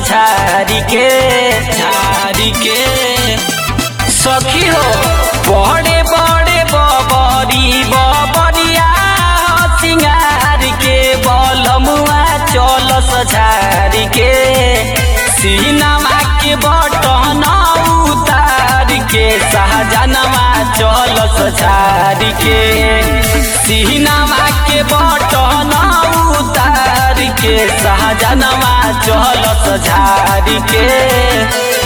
झारी के झारी के सखी हो बड़े बड़े बबरी बबरिया सिंगार के बलमुआ चलस झारी के सीनामा के बटन उतार के शाहजनवा चलस झारी के सीनामा के बटन उतार के शाहजनवा चलस झारी के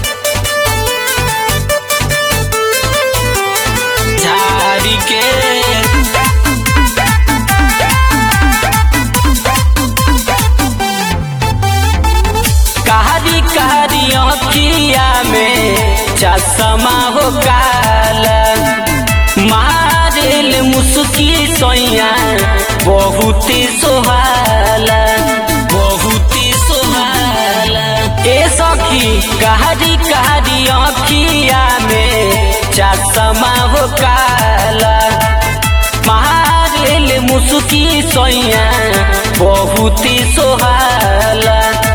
झारी के कारी कारी अखिया में चश्मा हो काला मारेल मुस्की सोया बहुत सोहाला बहुत सोहाला ए सखी कारी कारी अखिया में चश्मा हो काला मारेल मुस्की सोया बहुत सोहाला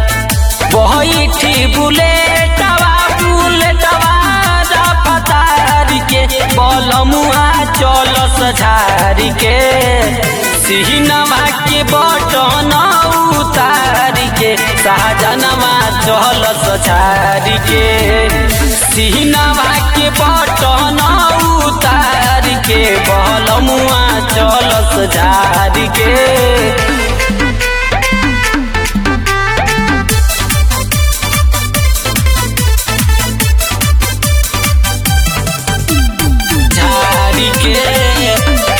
बैठी बुलेटवा बुलेटवा रफ्तार के बलमुआ चलस झारी के सिहनवा के बटन उतार के शाहजनवा चलस झारी के सिहनवा के बटन उतार के बलमुआ चलस झारी के झारी के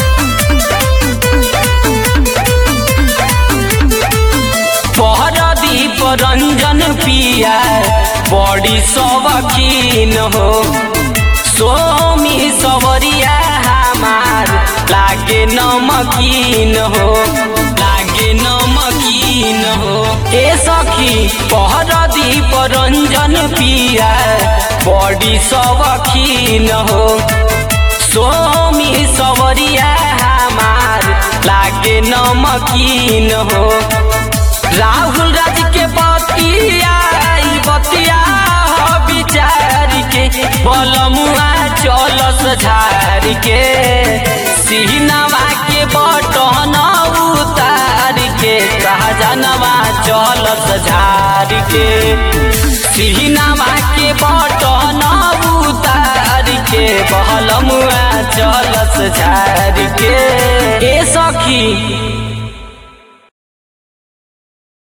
पहरदीप रंजन पिया बड़ी शौकीन हो सोमी सवरिया हमार लागे नमकीन हो लागे नमकीन हो ए सखी पहरदीप रंजन पिया बड़ी शौकीन हो सोमी सवरिया हमार लागे नमकीन हो राहुल राज के बतिया ई बतिया हो विचार के बलमुआ चलस झार के सिहनवा के बटन उतार के सहजनवा चलस झार के सिहनवा के बटन उतार के बहलमुआ चलस झार के ए सखी